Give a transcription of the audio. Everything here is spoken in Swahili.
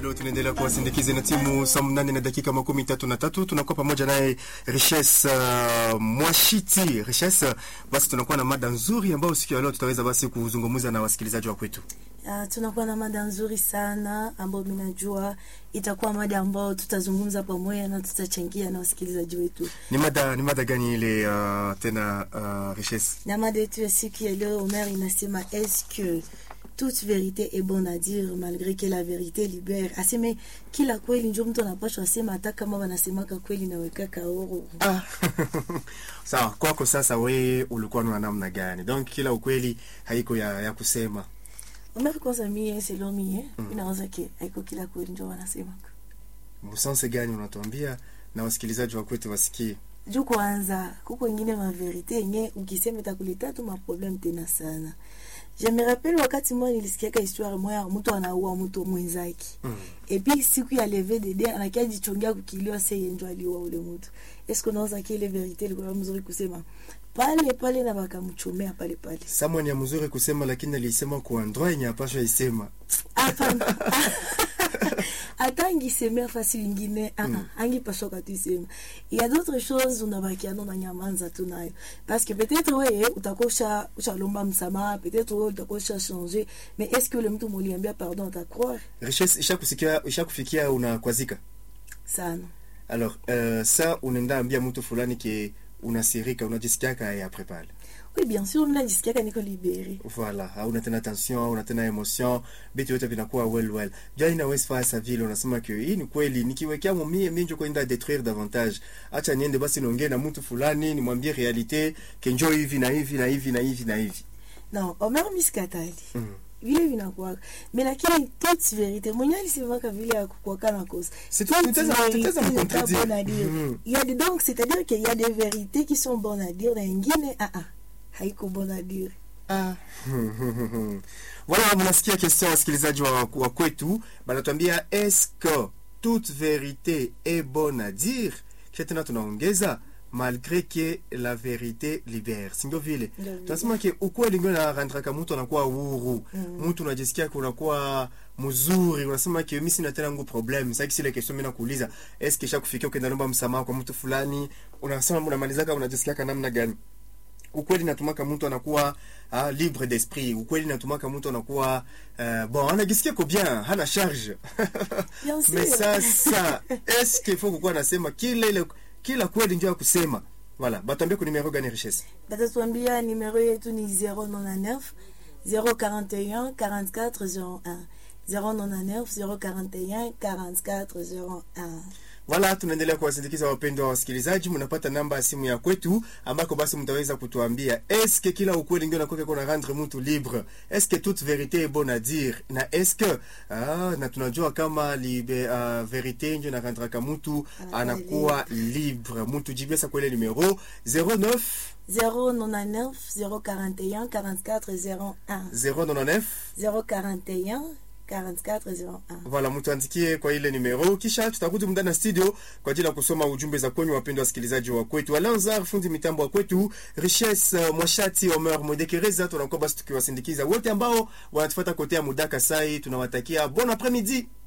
Leo tunaendelea kuwasindikiza na timu saa mnane na dakika makumi tatu na tatu tunakuwa pamoja naye Richesse uh, Mwashiti Richesse. Basi tunakuwa na mada nzuri ambayo siku ya leo tutaweza basi kuzungumza na wasikilizaji wa kwetu. Uh, tunakuwa na mada nzuri sana ambayo mimi najua itakuwa mada ambayo tutazungumza pamoja na tutachangia na wasikilizaji wetu. Ni mada ni mada gani ile uh, tena uh, Richesse? Na mada yetu ya siku ya leo Omer inasema est-ce que toute vérité est bonne à dire malgré que la vérité libère. Aseme kila kweli ndio mtu anapaswa asema hata kama wanasemaka kweli nawekaka oro. Ah. Sawa, kwako sasa wewe ulikuwa na namna gani? Donc kila ukweli haiko ya, ya kusema. Omer kwanza mie selon mie mm. inawaza ke haiko kila kweli ndio wanasemaka. Msanse gani unatuambia na wasikilizaji wa kwetu wasikie? juu kwanza kuko ingine maverite yenye ukisema itakuleta tu maprobleme tena sana je me rappelle wakati moja nilisikiaka histoire moya mtu anaua mtu mwenzake Mm. epi siku ya leve dede anakia jichongea kukiliwa se yenjo aliua ule mtu eske unaweza ki ile verite ilikuwa mzuri kusema pale pale na wakamchomea pale pale Someone ya mzuri kusema lakini alisema kwa endroit yenye apasha isema. hapana hata angisemea fasi ingine mm. angipashoka tu isema il y a d'autres choses unabakiana unanyamanza tu nayo parce que peut-être weye utakuwa usha- ushalomba msamaha peut-être weye utakuwa usha changer mais est-ce que ule mtu muliambia pardon atacroire Richesse ishakusikia ishakufikia unakwazika. sana Alors euh, ça unaenda ambia mtu fulani ke unasirika unajisikia kaya après pale. oui bien sûr mnajisikiaka niko libere Voilà, hauna tena tension, hauna tena emotion, vitu yote vinakuwa well well. Jana inaweza faa sa vile unasema ke hii ni kweli nikiwekea mumie mimi ndio kwenda détruire davantage. Acha niende basi niongee na mtu fulani nimwambie realite ke njoo hivi na hivi na hivi na hivi na hivi. non omer miskatali Mm. vile vinakuwaka mais lakini toute vérité mwenye alisemaka vile ya kukwaka na kosa C'est Toute tout, tutaweza vérité tutaweza n'est pas mcontredire. bonne à dire. Mhm. Il y a des, donc, c'est-à-dire qu'il y a des vérités qui sont bonnes à dire na ingine ah ah haiko bonne à dire Ah. Voilà, mnasikia question wasikilizaji wa, wa kwetu banatuambia est-ce que toute vérité est bonne à dire? Kisha tena tunaongeza malgré que la vérité libère. Si ndio vile? Ndio vile. Tunasema ke ukweli ndio inarandraka mtu anakuwa huru. Mm. Mtu unajisikia kunakuwa mzuri, unasema ke mimi sina tena ngu problem. Sasa kile kesho mimi nakuuliza, est-ce que shakufikia ukienda naomba msamaha kwa mtu fulani, unasema unamalizaka unajisikia kana namna gani? ukweli natumaka mtu anakuwa uh, libre d'esprit ukweli natumaka mtu anakuwa uh, bon anajisikia ko bien hana charge Bien sûr. mais sasa est-ce qu'il faut kukuwa nasema kila ile kila kweli ndio ya kusema voilà batambia ku numero gani richesse batatuambia numero yetu ni 099 041 44 01 099 041 44 01 Voilà, tunaendelea kuwasindikiza wapendwa wa wasikilizaji. Mnapata namba ya simu ya kwetu ambako basi mtaweza kutuambia eske kila ukweli ndio nakoka kuna rendre mtu libre, eske toute vérité est bonne à dire, na eske ah, na tunajua kama libe, uh, vérité ndio narandraka mtu Anakuwa anakuwa libre. Mtu jibia sa kwa ile numero 09 099 041 44 01 099 041 44 01 Voilà, mtuandikie kwa ile numero, kisha tutarudi mndani na studio kwa ajili ya kusoma ujumbe za kwenyu, wapendwa wasikilizaji wa kwetu. Alanzar fundi mitambo wa kwetu, Richesse uh, Mwashati, Omer Modekereza, tunakuwa basi tukiwasindikiza wote ambao wanatufuata kote ya Mudaka Sai. Tunawatakia bon après-midi.